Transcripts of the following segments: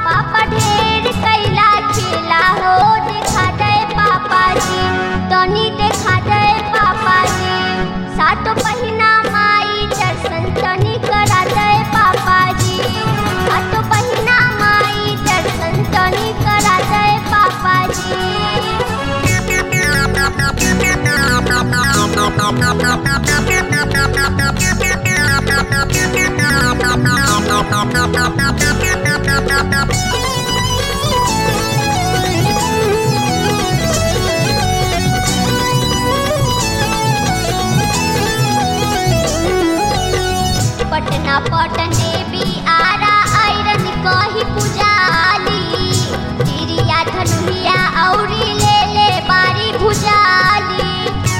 पापा ढेर कैला खेला हो देखा दे पापा जी तनी देखा दे पापा जी सातो पहिना माई दर्शन तनी करा दे पापा जी सातो पहिना माई दर्शन तनी करा दे पापा पटना पटन देवी आरा आयरन कही पुजाली तिरिया धनुरिया औरी ले ले बारी भुजाली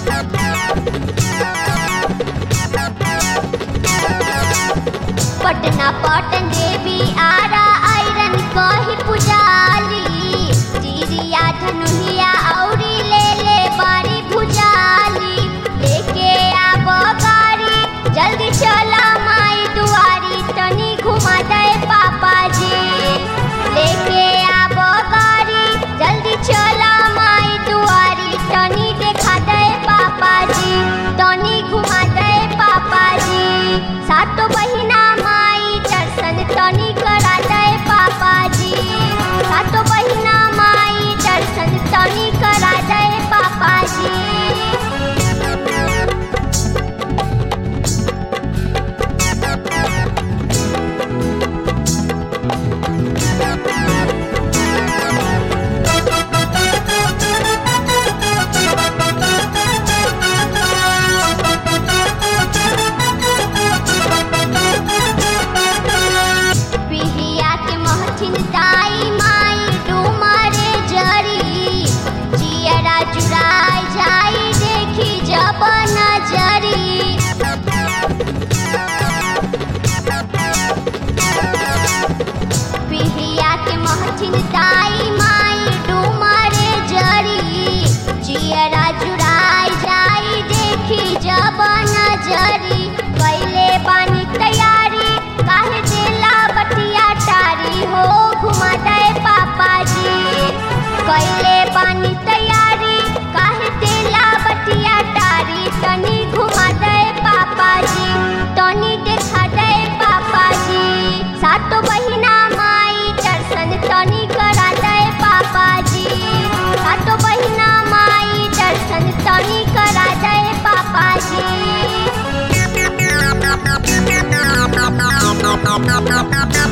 पटना पटन देवी आरा आयरन कही पुजाली तिरिया धनुरिया औरी ले ले बारी भुजाली लेके आब गाड़ी जल्दी चला माई दुआरी तनी घुमा दे पापा जी लेके आब गाड़ी जल्दी चला माई दुआरी तनी देखा दे पापा जी तनी घुमा दे पापा जी सातो बहिना माई दर्शन तनी करा दे पापा जी सातो बहिना माई दर्शन तनी करा दे पापा जी पिहिया के महथिन दाई माई डुमरे जरी जियरा जुड़ाई जाई देखी जब नजरी पिहिया के महथिन दाई माई डुमरे जरी जियरा जुड़ाई जाई देखी जब नजरी कैले बानी तैयारी काहे देला बटिया टारी हो घुमा दे पापा जी कैले बानी तैयारी काहे देला बटिया टारी तनी घुमा दे पापा जी तनी देखा दे पापा जी सातो बहिना माई दर्शन तनी करा दे पापा जी सातो बहिना माई दर्शन तनी करा दे पापा जी